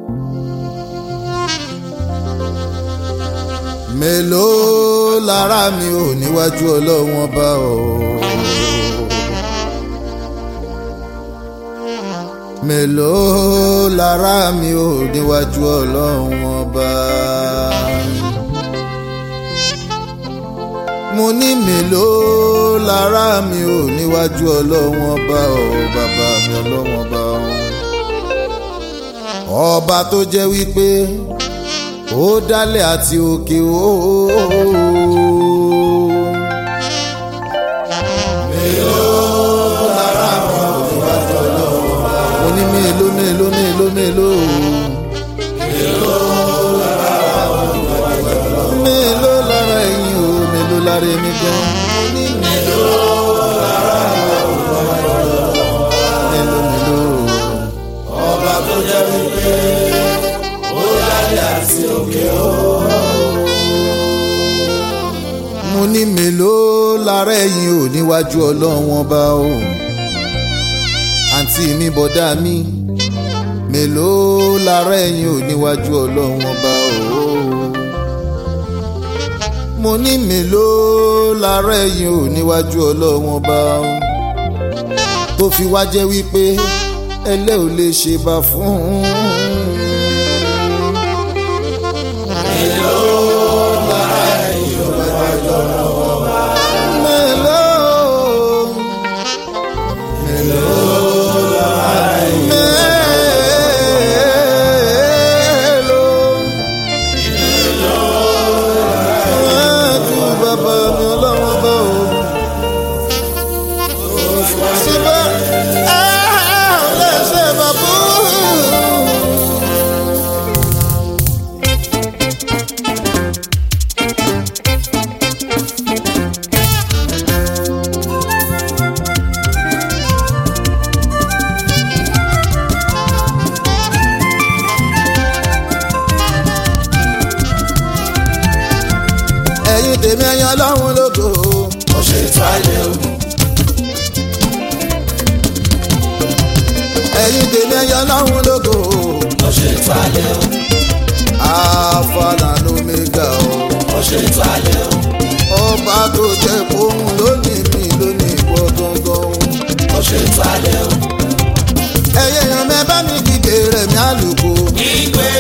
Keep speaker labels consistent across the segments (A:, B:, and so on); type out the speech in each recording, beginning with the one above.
A: mélòó lára mi ò níwájú ọlọ́wọ́n bá o. mélòó lára mi ò níwájú ọlọ́wọ́n bá. mo ní mélòó lára mi ò níwájú ọlọ́wọ́n bá o bàbá mi ọlọ́wọ́n bá o. ọba tó jẹ́ wípé ó dálẹ̀ àti òkè ó. mo ní mélòó mélòó mélòó mélòó. mélòó lára ẹ̀yin o mélòó lára èmi gan. mo ní mélòó lára mélòó mélòó.
B: ọba tó jẹ́ wípé ó dálẹ̀ àti òkè ó.
A: mo ní mélòó lára ẹ̀yin ò níwájú ọlọ́run ọba o àǹtí mi bọ̀dá mi mélòó lára ẹ̀yin ò níwájú ọlọ́run ọba o mo ní mélòó lára ẹ̀yin ò níwájú ọlọ́run ọba o tó fi wá jẹ́ wípé ẹlẹ́ ò lè ṣe bá fún un. mélòó mélòó ẹ̀ẹ́dù bàbá mi ọlọ́wọ́ bá o. síbẹ̀ ẹ̀ lè ṣe bàbá. ẹ̀yin tèmi ẹ̀yin ọlọ́run lógo.
B: ó ṣe ètò ayé ogun
A: ẹ̀yin tèmi ẹ̀yin ọlọ́run lógo.
B: ó ṣe ètò ayé ogun
A: àfàlà lómega o.
B: ó ṣe ètò ayé ogun
A: ọba tó jẹ́ kóhun lónìí mi lónìí ìwọ gangan.
B: ó ṣe ètò ayé ogun.
A: ẹ̀yin èèyàn mẹ́ bá mi kígbe rẹ̀ mí àlùkò.
B: ìgbé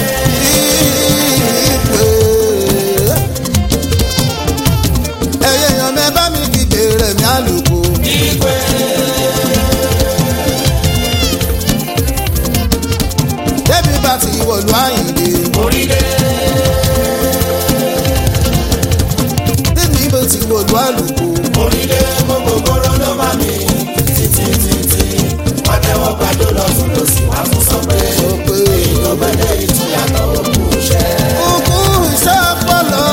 A: ìpè. ẹ̀yin èèyàn mẹ́ bá mi kígbe rẹ̀ mí àlùkò.
B: ìgbé
A: débi bá ti wọ̀lú àyìnlé.
B: orílẹ̀
A: débi bá ti wọ̀lú àlùkò.
B: orílẹ̀ gbogbo gbòòrò ló má mi títí títí wọ́n tẹ́wọ́ gbàdó lọ fún lọ́sí wá fún sọ pé
A: sọ pé
B: ìlọ́gbẹ́dẹ́ ìtúyàtọ̀ òkú iṣẹ́.
A: òkú iṣẹ́ pọ̀lọ́.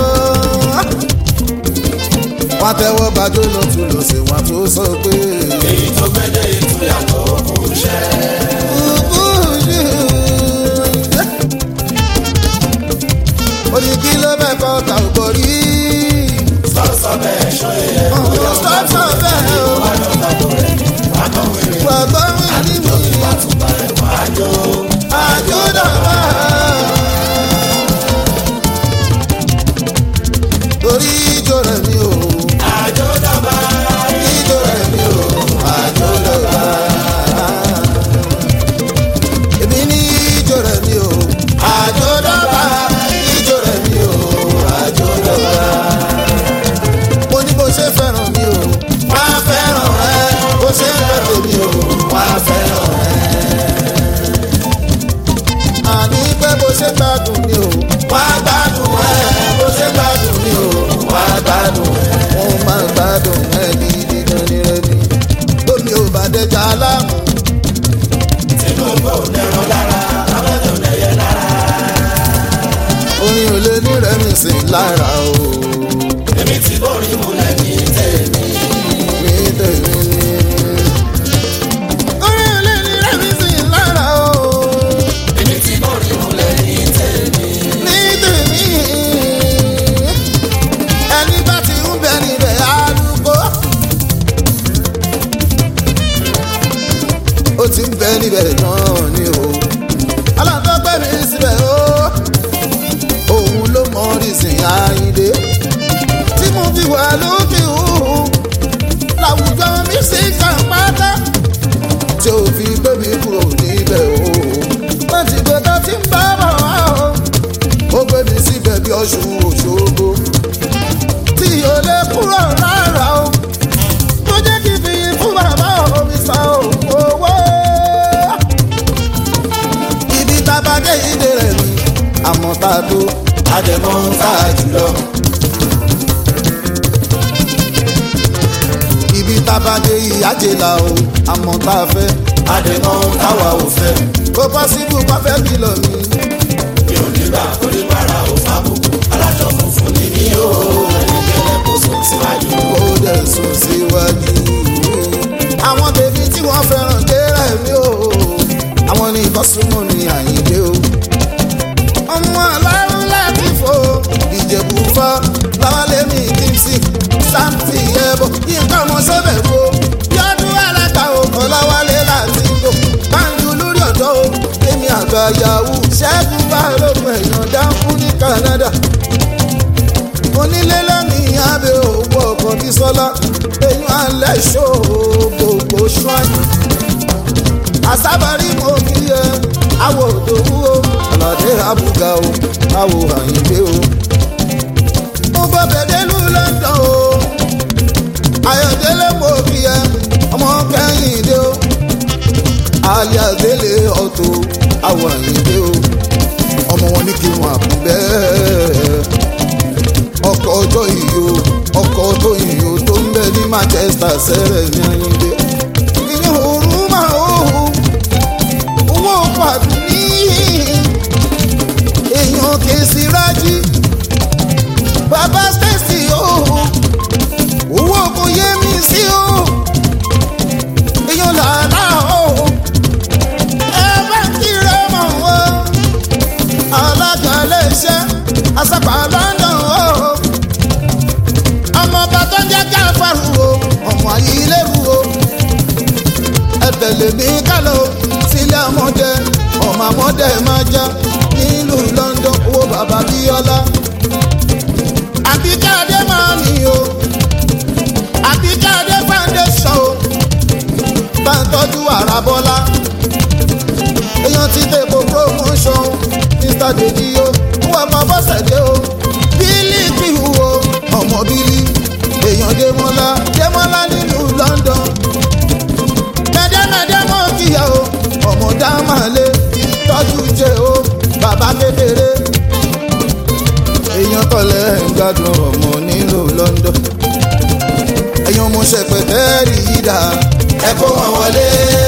A: wọ́n tẹ́wọ́ gbàdó lọ tún lọ sí wọn tó sọ pé.
B: èyí tó gbẹ́dẹ́ ìtúyàtọ̀ òkú iṣẹ́.
A: òkú iṣẹ́. orí kí ló bẹ́ẹ̀ kọ́ ta ò bọ̀ rí.
B: sọ́sọ́ bẹ́ẹ̀ ṣọ́ yẹ
A: ọ̀hún sọ́sọ́ bẹ́ẹ̀ o.
B: wà lọ́ta tó rẹ̀ ní wákọ̀wé rẹ̀
A: gbàgbọ́ mi ní mi.
B: wà tún bá rẹ̀ wá jó.
A: àjọdọ̀bà. torí ìjọ rẹ̀ mi ò.
B: àjọdọ̀bà
A: ìjọ rẹ̀ mi ò. àjọdọ̀bà. èmi ní ìjọ rẹ̀ mi ò. àjọdọ̀bà. ìjọ rẹ̀ mi ò. àjọdọ̀bà. mo ní bó ṣe fẹ́ràn mi ò. wá fẹ́ràn ẹ. bó ṣe fẹ́ràn mi ò. wá fẹ́ràn ẹ àní pé bó ṣe gbádùn mi o. wá gbádùn ẹ bó ṣe gbádùn mi o. wá gbádùn ẹ. mo máa gbádùn ẹ gidi gan ni rẹmi. lómi ò bá dẹjà aláàmú.
B: tinubu ò dẹ̀rọ lára lábẹ́tò lẹ́yẹ lára.
A: orin ò lè ní rẹmi sí lára o.
B: èmi tí borí múlẹ̀ ní tèmi.
A: ní tèmi ni. orin ò lè ní rẹmi sí lára o.
B: èmi tí borí múlẹ̀ ní tèmi.
A: ní tèmi. ẹni bá ti ń bẹ níbẹ̀ arúgbó. ó ti ń bẹ níbẹ̀ náà ni o. aláǹtọ́ sìn àyíndé tí mo fi wà lókè òhun láwùjọ mi sì kàn pátá tí ò fi gbé mi kúrò níbẹ̀ o láti gbẹdọ tí ń bá bọ̀ wá o ó gbé mi síbẹ̀ bí ọ̀ṣun òṣogbo tí ò lè kúrò rárá o tó jẹ́ kí n fi fún bàbá mi san owó. ibi tá a bá dé ìdè rẹ̀ ni àmọ́ tá a tó
B: àdèmọ́ ń fà jùlọ.
A: ibi tá a bá dé ìyájẹ́ la o àmọ́ tá a fẹ́
B: àdèmọ́ ń táwa ò fẹ́.
A: kó pọ́sibú pàfẹ́ kìlọ̀ mi.
B: mi ò ní gbà kó lè bára ò fà bùkù. alájọ funfun ni mí o. ẹnikẹ́ni kò sùn síwájú.
A: kó dẹ̀ sùn síwájú. àwọn bèbí tí wọ́n fẹ́ràn dérà mi o àwọn ní ìbọ́sùnmọ̀ ní àyíndé o. ọmọ alárùn láti fò ìjẹ̀bù fọ́ láwálé mi kíntì sáǹtì ẹ̀bọ̀ nǹkan ọmọ sọ́bẹ̀ wo yọdún alága òkò láwálé láti gbò báńkì lórí ọ̀dọ́ o èmi àgbà yahoo ṣẹ́gun bá lóògùn ẹ̀yàn dáńkú ní Canada onílé lónìí abẹ́ òwò ọkọ̀ ní sọ́lá eyín alẹ́ ṣó gbogbo ṣáàyè àsábàrí mo kí ẹ àwọ̀ òdòwú o ọ̀làdé àbúgà o àwọ̀ àyìnbé o. mo gbọ́ bẹ̀dẹ́lú London o ayọ̀délé mo kí ẹ ọmọ kẹ́hìndé o aliazele ọ̀tọ̀ àwọ̀ àyìnbé o ọmọ wọn ní kí wọn àbú bẹ́ẹ̀ ọkọ̀ ọjọ́ ìyó ọkọ̀ ọjọ́ ìyó tó ń bẹ ní Manchester sẹ́rẹ̀ ní ayíǹde. ìyẹn òru máa ó owó pàdé ní èèyàn kèsì rájí bàbá Stacy ó owó kò yé mi sí ó èèyàn làálà ó ẹ bá kíra mọ̀ wọ́n alága iléeṣẹ́ àṣàpà London ó ọmọ ọba tó ń jẹ́ káfàrú o ọmọ ayé ilé-ìwú o ẹ tẹ̀lé mi kálọ̀ o sílé ọmọdé ọmọ ọmọdé máa já nílùú London owó bàbá bíọ́lá àbíkáde máa ní o àbíkáde foundation o bá ń tọ́jú àràbọ́lá èèyàn ti dèbò promotion mr dedio wọ́n mọ bọ́sẹ̀dé o bílí kìhù o ọmọ bílí èèyàn démọ́lá démọ́lá nílùú London mẹ́dẹ́mẹ́dẹ́ mọ́ kíyà o ọmọ dámàlé tọ́jú jẹ́ o bàbá kékeré èèyàn tọ́lẹ̀ ń gbádùn ọmọ nílùú London èèyàn mo ṣẹpẹtẹ́ rí i dà
B: ẹ kó wọn wọlé.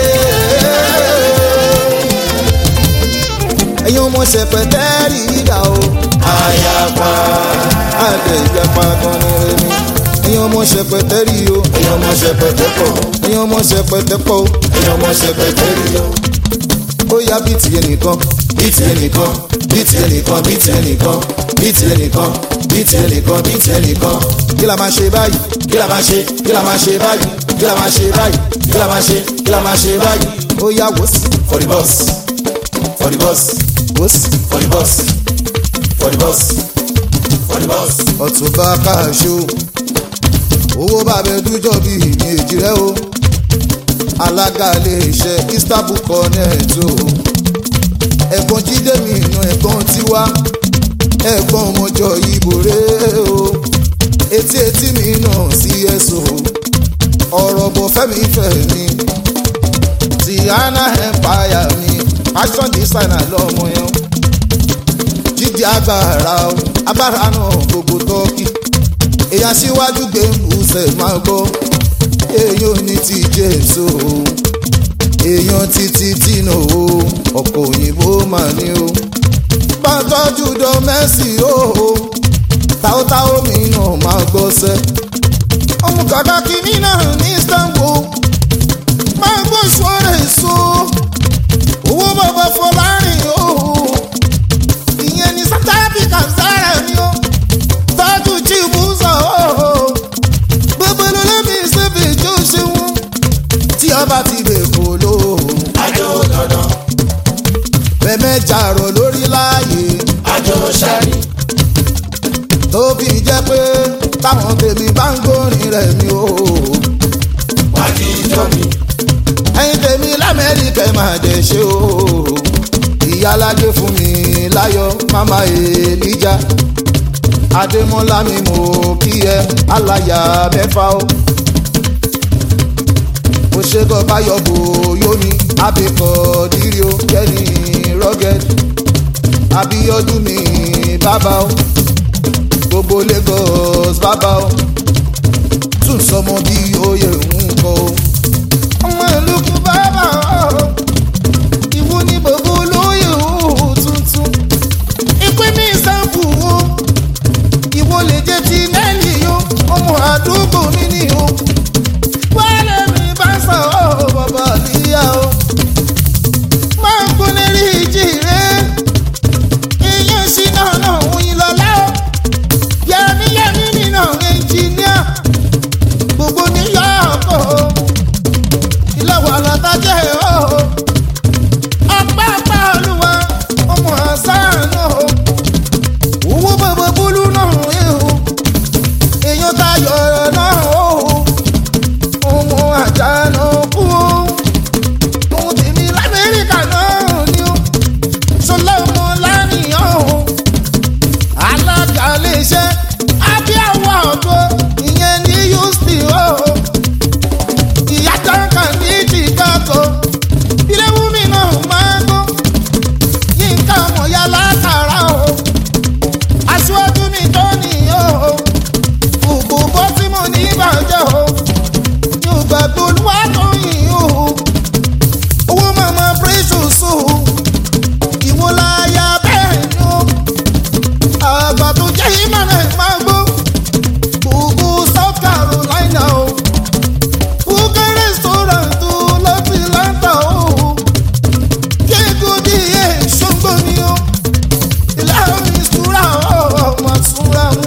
A: èèyàn mo ṣẹpẹtẹ́ rí i dà o
B: àyàpá.
A: àgbẹ̀ ìjàpá kan ní rẹmi èèyàn mo ṣẹpẹtẹ́ rí o
B: èèyàn mọ ṣẹpẹtẹ pọ̀.
A: èèyàn mo ṣẹpẹtẹ́ pọ̀ o
B: èèyàn mọ ṣẹpẹtẹ rí o.
A: ó yá bí tiẹ̀ nìkan
B: bíìtì ẹnìkan bíìtì ẹnìkan bíìtì ẹnìkan bíìtì ẹnìkan bíìtì ẹnìkan bíìtì ẹnìkan.
A: kí la máa ṣe báyìí
B: kí la máa ṣe kí la máa ṣe báyìí kí la máa ṣe báyìí kí la máa ṣe kí la máa ṣe báyìí.
A: ó yá wòsì
B: for the boss for the boss
A: wòsì
B: for the boss for the boss for the boss.
A: ọ̀túnba káàṣó owó bàbá ẹdújọ́ bí ìmẹ̀jì rẹ o alága iléeṣẹ́ istanbul connect o ẹ̀gbọ́n jíde mi ìnà ẹ̀gbọ́n tiwa ẹ̀gbọ́n ọmọjọ ìbò rẹ o etí etí mi náà sí ẹ̀sọ́ ọ̀rọ̀ bọ̀ fẹ́mi fẹ́mi tiana empire mi fashion designer lọ́mọ yẹn o jíjẹ agbára o agbára náà gbogbo tọ́kì èèyàn síwájú gbẹ̀mbùsẹ̀ máa gbọ́ èèyàn ní ti jésù o èèyàn títí tìǹà o ọ̀pọ̀ òyìnbó mà ní o bá tọ́jú dán mẹ́sì o táwótáwó mi náà máa gbọ́sẹ̀ ọmọ kàkà kìíní náà ní Istanbul máa gbọ́ sọ́rọ̀ èso owó bàbá fọlárin o ìyẹn ní South Africa sára ni ó tọ́jú chibuza ooo gbogbo lómi síbi tó ṣeun tí ọba ti lè kó ló
B: àjò dandan
A: mẹ́mẹ́ jàrọ̀ lórí láàyè
B: àjò sáré
A: tó fi jẹ́ pé táwọn tèmi bá ń gbórin rẹ̀ mi o.
B: wá jíjọ mi.
A: ẹ̀yin tèmi lamẹ́ríkà ẹ̀ máa dẹ̀ ṣe o. ìyálàjẹ fún mi láyọ̀ mama èlíjà adémọ́lá mi mo kí ẹ aláya mẹ́fà o. òṣègùn báyọ̀ bò yómi abẹ́kọ̀ dírí o kẹ́ni rọ́gẹ́dì abíọ́dún mi bàbá o gbogbo lagos bàbá o tún sọmọ bí oyè ń kọ o. ọmọ ìlú kú bàbá o ìwú ní gbogbo olóyè o tuntun ìpín mi sáfù o ìwọ lè jẹ ti nẹ́ẹ̀lì o ọmọ àdúgbò mi ni o wálé mi bá sọ ọ bàbá níyà o máa ń kún lérí ìjì rẹ ìyẹn sí náà náà òyìn lọ́lá o yẹmi yẹmi nínú ẹnjìníà gbogbo níyàwó ìlọ́wọ́ àlọ́tàjẹ́ o ọ̀pá ọ̀pá olúwa ọmọ àṣà náà o owó bàbá bólú náà ẹ o èèyàn tayọ̀ náà o ọmọ àjà náà kú o ohun tèmi lamẹ́ríkà náà ni o sọlá ọmọ lánìyàn o alága iléeṣẹ́ abíyáwó ọ̀dọ́ ìyẹn ní houston o ìyá jọ́ǹkà ní chicago ilé wúmi náà máa ń gbọ́ yínká mọ̀yá látara o aṣíwájú mi tó nìyó o òbò bọ́ tí mo ní ìbàjẹ́ o yóò gbàgbé olúwa tó yìn o owó màmá precious o ìwọ láyà bẹ́ẹ̀ ni o àgbà tó jẹ́ ìmọ̀ràn máa gbó gbogbo south carolina o fúkẹ́ restaurant o láti láńtà o kéèkó di èṣọ́gbó ni o ìlànà ìṣúra ọmọ ìṣúra mu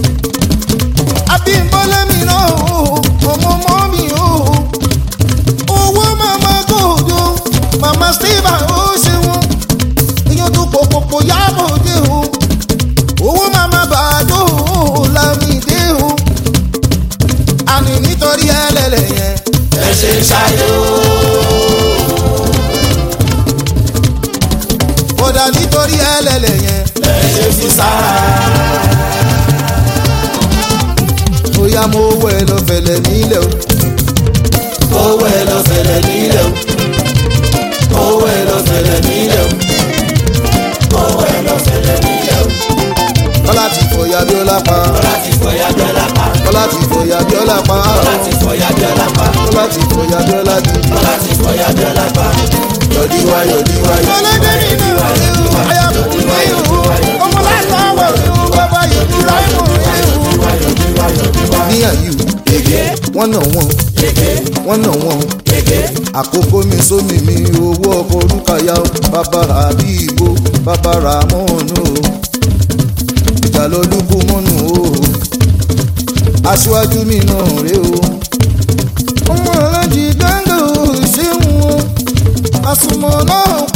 A: abímbọ́lá mi náà o ọmọ ọmọ mi o owó màmá gòdò màmá steve ó ṣe wọn èèyàn tó pòpòpò yábò dé o owó màmá bàdó o lámìdé o àní nítorí ẹlẹ́lẹ̀ yẹn
B: ẹ ṣe ń ṣayó.
A: kódà nítorí ẹlẹ́lẹ̀ yẹn
B: ẹ ṣe fi sára.
A: bóyá mo wọ ẹ lọ fẹlẹ̀ nílẹ̀ o
B: owó ẹ lọ fẹlẹ̀ nílẹ̀ o. owó ẹ lọ fẹlẹ̀ nílẹ̀ o. owó ẹ lọ fẹlẹ̀ nílẹ̀ o.
A: kọ́lá ti fọyà bíọ́lá pa
B: láti fọyà bíọ́lá pa.
A: kọ́lá ti fọyà bíọ́lá pa
B: láti fọyà bíọ́lá pa.
A: kọ́lá ti fọyà bíọ́lá gidi.
B: láti fọyà bíọ́lá pa.
A: yọ̀dí wá yọ̀dí wá yọ̀dí
C: ọlọ́dẹ nínú ìlú ayọ̀kùn ní ìlú ọmọ láti ọwọ́ ìlú bàbá ìlú ráìmù ìlú.
A: ní àyù wọ́n nà wọ́n wọ́n nà wọ́n àkókò mi sómi mi owó ọkọ̀ olúkàyà o bàbára bí ìbò bàbára mọ́ọ̀nù o ìgbàlódúkú mọ́nù o aṣíwájú mi náà rè o ọmọ alájí gbàngàn ò ṣeun o àsùnmọ̀ náà